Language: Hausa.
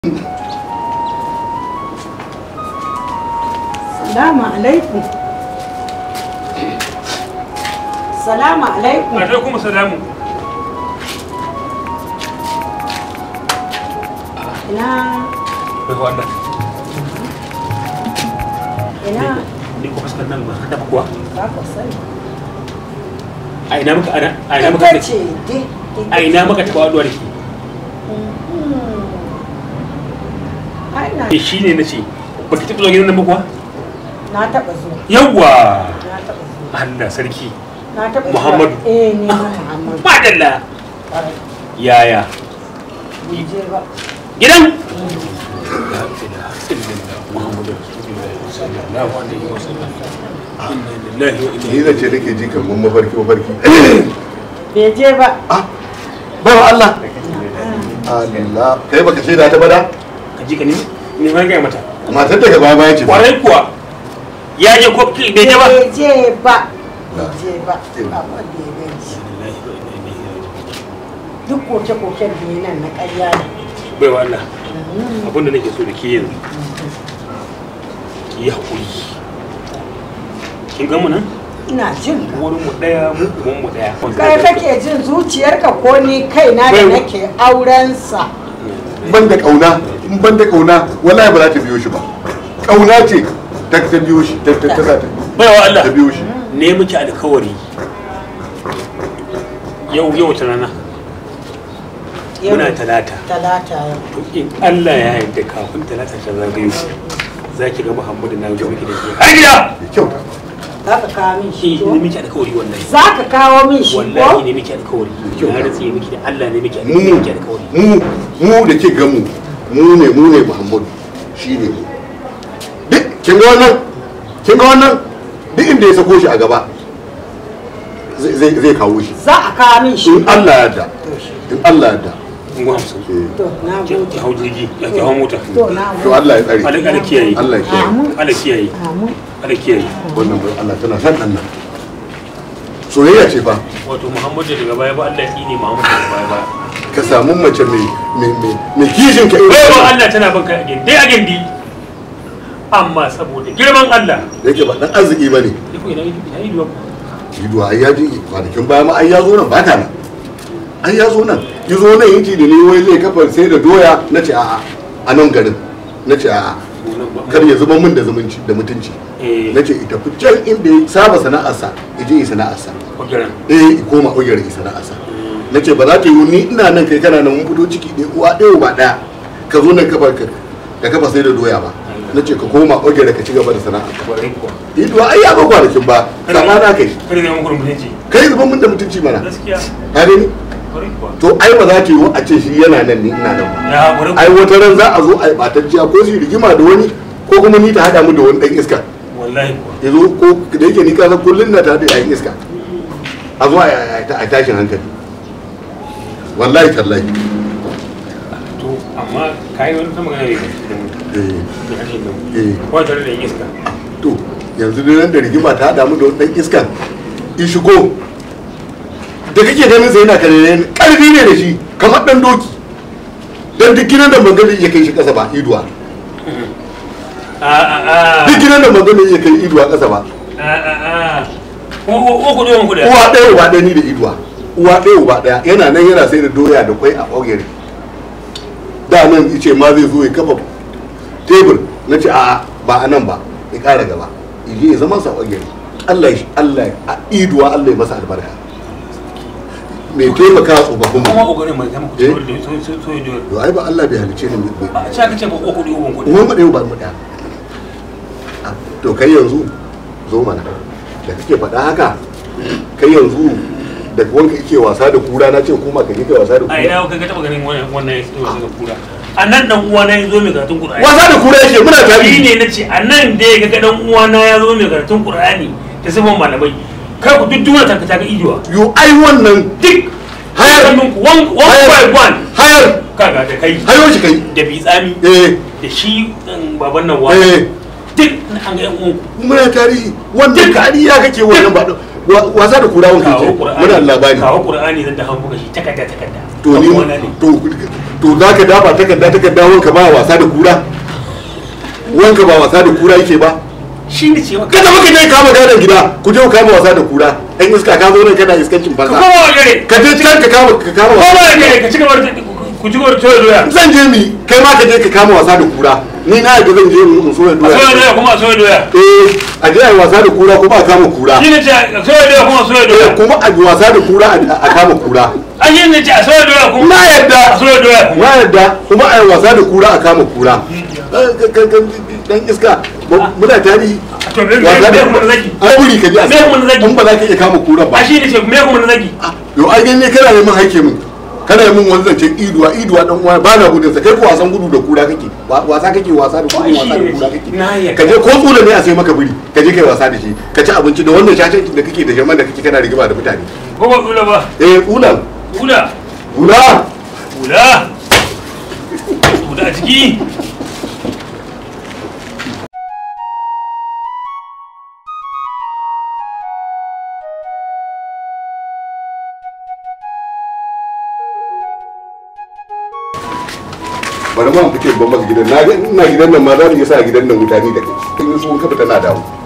Salamu alaikum. Salamu alaikum. alaikum salamu Ina bai wannan ina ni ko fuskar nan ba ta kuwa ba ku sani. a ina muka ana a ina muka Ita ce dai. a ina muka taba waduwa da ke Ai na eh shine nace baki taba zuwa gidan nan ba kuwa na taɓa zuwa. yawwa Na taɓa zuwa. Allah sarki Na taɓa zuwa. Muhammadu. Eh ni ma Muhammadu. madalla Ƙwarai. yaya Bai je ba. gidan ni da ce nake ji kamar mafarki mafarki Bai je ba. ah bai wa Allah Allah kai baka ce da ta bada ka ji ka ne ne ma ga mata matar daga baya baya ce kwarai kuwa ya je ko ki bai je ba Bai je ba. Bai je ba. Amma da ya ganci. Duk koke-koken da ya nan na ƙarya ne. bai wa Allah abinda nake so da ke yanzu ki yi haƙuri kin ga mu nan Ina jin ka. wurin mu daya mu uban mu daya Kai kake jin zuciyarka ko ni kaina da Bai- nake aurensa. ban da kauna in ban da kauna wallahi ba za ta biyo shi ba kauna ce ta ta biyo shi ta ta ta sa ta bai wa Allah ta biyo shi ne miki alkawari yau yau ta rana Yau muna talata Talata yau. to in Allah ya yarda kafin talata ta zagayo za ki ga Muhammadu na zo miki da ke har gida da kyau Za ka kawo min shi shi ko? ne miki alkawari wallahi Za ka kawo min shi wallahi ko? ne miki alkawari Kyau. na rantsi miki da Allah ne miki mu miki alkawari mu mu da ke gamu mu ne mu ne Muhammadu shi ne mu duk kin ga wannan kin ga wannan duk inda ya sako shi a gaba zai zai zai kawo shi Za a kawo min shi. in Allah ya yarda To shi. in Allah ya yarda in go hamsin eh, To na ki gode. ki hau jirgi ya ki hau mota To na to gode. Allah ya tsare Allah Allah kiyaye Allah ya kiyaye Amin. Allah kiyaye Amin. Allah kiyaye wannan bai Allah tana san dan nan soyayya ce fa wato Muhammadu daga baya ba Allah ya tsine Muhammadu daga baya ba ka samu mace mai mai mai mai kishin ka bai irin wa wannan. Allah tana bin kai a gindi a gindi amma saboda girman Allah da yake ba dan arziki bane ya ko ina ina yi duwa Ido ai ya ji kwanakin baya ma ai ya zo nan ba ta nan ai ya zo nan ya zo nan yace da ni wai zai kafa sai da doya na ce a'a a nan garin na ce a'a kar ya zuba min da zumunci da mutunci eh na ce ita fi can inda ya saba sana'arsa ya je yi sana'arsa kokarin eh ya koma ƙungiyar yi sana'arsa na ce ba za ta yi ni ina nan kai kana nan mun fito ciki ɗaya uwa ɗaya ba ɗaya ka zo nan kafa ka ka kafa sai da doya ba na ce ka koma ƙungiyar ka ci gaba da sana'arka kwarai kuwa ido ai ya ga kwanakin ba sama na kai kada ne muku mutunci kai zuban min da mutunci mana gaskiya ka gani kwarai kuwa to ai ba za ta yi a ce shi yana nan ni ina nan ba ya kwarai ai kuwa wata ran za a zo a yi ɓatacciya ko su yi rigima da wani ko kuma ni ta haɗa mu da wani ɗan iska wallahi kuwa ya zo ko da yake ni kasa kullum na ta da yayin iska a zo a a tashin hankali wallahi tallahi to amma kai wani ta magana ne da mu eh da harshen nan eh ko tare da yin iska to yanzu da nan da rigima ta haɗa mu da wani ɗan iskan in shigo da kake ganin sai yana kare ƙarfi ne da shi kamar ɗan doki dan duk gidan da magana ya kai shi ƙasa ba iduwa a a a duk gidan da magana ya kai iduwa ƙasa ba a a a ko ko ko don ku da uwa ɗaya uba ɗaya ni da iduwa uwa ɗaya uba ɗaya yana nan yana sai da doya da kwai a ɓaugere da nan ice ma zai zo ya kafa tebur na ce a'a ba a nan ba ya ƙara gaba ije ya zama sa ɓaugere Allah ya Allah ya a iduwa Allah ya masa albarka mai taimaka wa tsofaffin kuma mu kokarin mai zama ku Eh? da so so so da to ai ba Allah bai halice ni mai a ce ka ce ba ko ku da uban ku uwan mu ɗaya ba mu ɗaya Ah, to kai yanzu zo mana da kake faɗa haka kai yanzu da wanka yake wasa da kura na ce kuma ka je kai wasa da a kura ina ka ga taba ganin wannan wannan ya tsaye daga kura a nan dan uwa na ya zo mai karatun qur'ani wasa da kura yake muna shi tare ne na ce a nan da ya ga dan uwa na ya zo mai karatun qur'ani da sifan malamai kai ku duk duniya ta ta ga idiwa yo ai wannan duk Hayar. hannun ku one one Hayar. by one hayar kaga da kai hayo shi kai da bitsami eh da shi um, baban nan wa eh duk an ga yan uwan ku muna tarihi wannan kariya kake wannan ba wa- wasa da kura wanka kawo ke qur'ani muna labari kawo qur'ani zan da hannu ka shi takarda takarda to ni Ɗan uwana ne. to to za ka dafa takarda takarda wanka ba wasa da kura wanka ba wasa da kura yake ba shi ne ce maka kada muka je kama gadon gida ku je ku kama wasa da kura ɗan iska ka zo nan kana iskancin ka banza koma wa gare ka je can ka kama ka kama koma wasa wa gare ka ci gaba da ku ci gaba da toya doya zan je mi kai ma ka je ka kama wasa da kura ni na yadda zan je in so ya a soya doya doya kuma a soya doya eh a je a yi wasa da kura kuma a kama kura shi ne ce a soya doya kuma a soya Eh, doya kuma a yi wasa da kura a- a kama kura a shi ne ce a soya doya kuma na a yadda soya doya kuma na yadda kuma a yi wasa da kura a kama kura Eh, ka- ka- ka- dan iska mu- muna tarihi to me me wasa me da kuma na zaki ai buri ka ji a Me kuma na zagi? in ba za ka iya kama kura ba a shi ne ce me kuma na zaki yau ai gani kana neman haike min kana yi min wani zancen iduwa iduwa dan uwa ba na gudun sa kai ko wasan gudu da kura kake Wa- wasa kake wasa da Ai, gudu shi wasa da ne kura ce. kake Na yarda. ka je ko tsula ne a sai maka biri ka je kai wasa da shi ka ci abinci da wannan shashancin da kake da jaman da kake kana rigima da mutane ko ba tsula ba eh ulan Buda, ula buda, buda a ciki. bari ma fice ban maka gidan na ga ina gidan nan ma za mu iya sa gidan nan wuta ni da kai in yi so ka fita na dawo